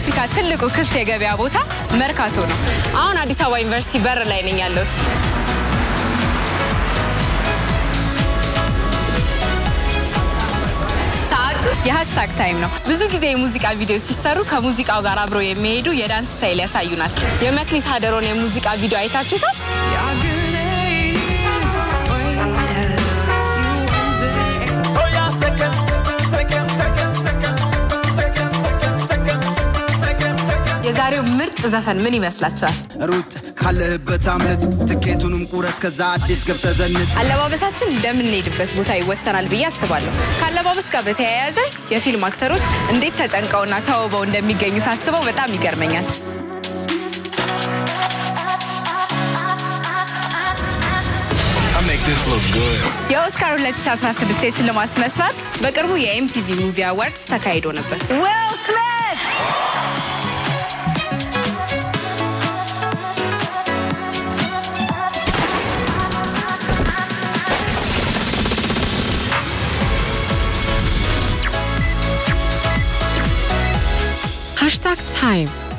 የአፍሪካ ትልቁ ክፍት የገበያ ቦታ መርካቶ ነው። አሁን አዲስ አበባ ዩኒቨርሲቲ በር ላይ ነኝ ያለሁት። ሰዓቱ የሀሽታግ ታይም ነው። ብዙ ጊዜ የሙዚቃ ቪዲዮ ሲሰሩ ከሙዚቃው ጋር አብረው የሚሄዱ የዳንስ ስታይል ያሳዩናል። የመክሊት ሀደሮን የሙዚቃ ቪዲዮ አይታችሁታል? የዛሬው ምርጥ ዘፈን ምን ይመስላችኋል? ሩጥ ካለህበት አምልጥ ትኬቱንም ቁረጥ ከዛ አዲስ ገብተህ ዘንጥ አለባበሳችን እንደምንሄድበት ቦታ ይወሰናል ብዬ አስባለሁ። ከአለባበስ ጋር በተያያዘ የፊልም አክተሮች እንዴት ተጨንቀውና ተውበው እንደሚገኙ ሳስበው በጣም ይገርመኛል። I make this look good. የኦስካር 2016 የሽልማት ስነ ስርዓት በቅርቡ የኤምቲቪ ሙቪ አዋርድስ ተካሂዶ ነበር። ዊል ስሚት Hashtag Time